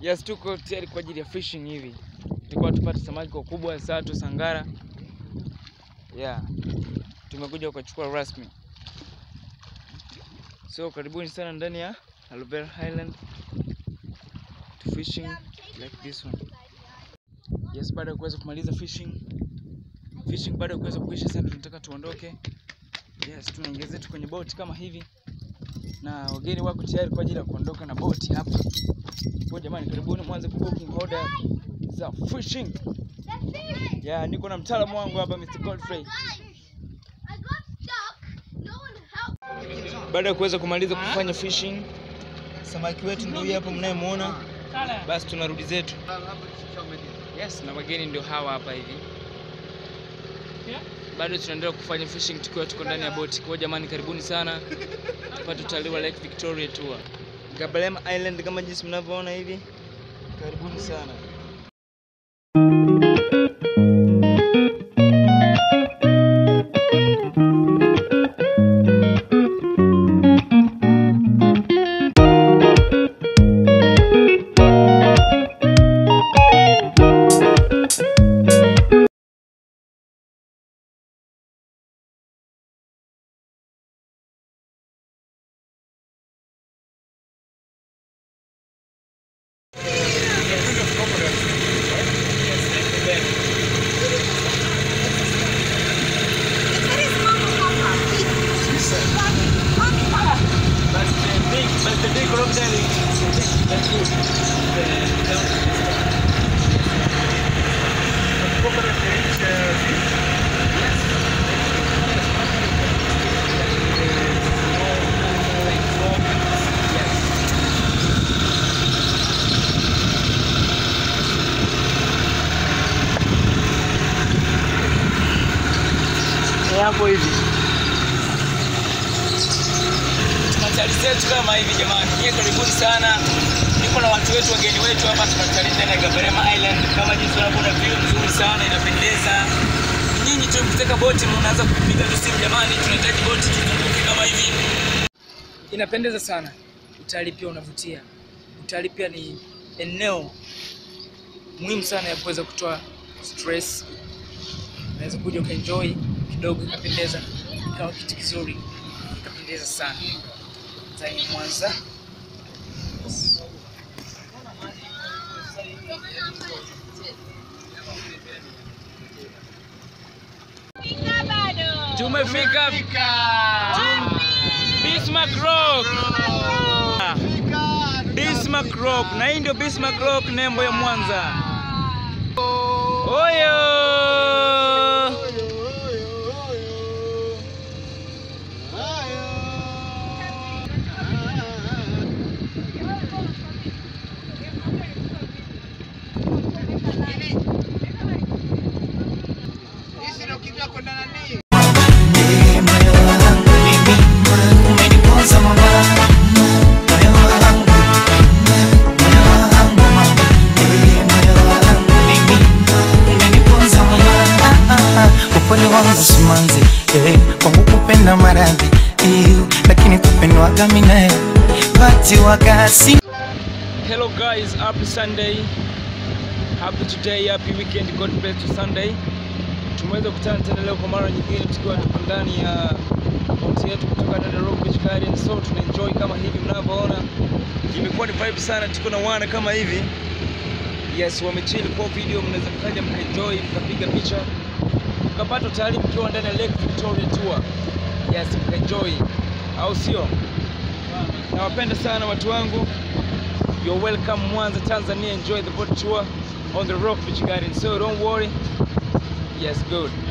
Yes, tuko tayari kwa ajili ya fishing hivi. Tulikuwa tupate samaki wakubwa, sato, sangara. Yeah. Tumekuja kuchukua rasmi. So karibuni sana ndani ya Aloe Vera Highland to fishing like this one. Yes, baada ya kuweza kumaliza fishing fishing, baada ya kuweza kuisha, sasa tunataka tuondoke. Yes, tunaingia zetu kwenye boti kama hivi, na wageni wako tayari kwa ajili ya kuondoka na boti hapa. Kwa jamani, karibuni mwanze ku booking order za fishing. Yeah, niko na mtaalamu wangu hapa Mr. Godfrey. Baada ya kuweza kumaliza kufanya fishing, samaki wetu ndio huyu hapa mnayemuona. Basi tunarudi zetu. Yes, na wageni ndio hawa hapa hivi. Bado tunaendelea kufanya fishing tukiwa tuko ndani ya boti. Kwa jamani, karibuni sana tupate utalii wa Lake Victoria tour. Gabalema Island kama jinsi mnavyoona hivi. Karibuni sana. hapo hivi tunachali zetu kama hivi jamani, nyie karibuni sana. Niko na watu wetu, wageni wetu hapa, tunachali ndani ya Gabarema Island kama jinsi unavyoona, view nzuri sana, inapendeza. Nyinyi tu mkitaka boti mnaanza kupiga tu simu, jamani, tunahitaji boti tuzunguke kama hivi. Inapendeza sana, utalii pia unavutia. Utalii pia ni eneo muhimu sana ya kuweza kutoa stress. Unaweza kuja ukaenjoy kidogo ikapendeza, ikawa kitu kizuri, ikapendeza sana zaidi Mwanza. Tumefika Tum- Bismarck Rock. Bismarck Rock, na hii ndio Bismarck Rock, nembo ya Mwanza. Oyo! upole wangu simanzi eh, kwangu kupenda maradhi eh, lakini kupendwaga minae pati wakasi Hello guys, happy Sunday. Happy today, happy weekend. God bless you Sunday. Tumeweza kukutana tena leo kwa mara nyingine tukiwa tuko ndani ya boti yetu kutoka ndani ya Rock Beach Garden. So tuna enjoy kama hivi mnavyoona. Imekuwa ni vibe sana, tuko na wana kama hivi. Yes, wamechill kwa video, mnaweza mkaja mkaenjoy, mkapiga picha, mkapata utalii mkiwa ndani ya Lake Victoria Tour. Yes, mkaenjoy. Au sio? Nawapenda sana watu wangu. You're welcome Mwanza, Tanzania. Enjoy the boat tour on the Rock Beach Garden. So don't worry. Yes, good.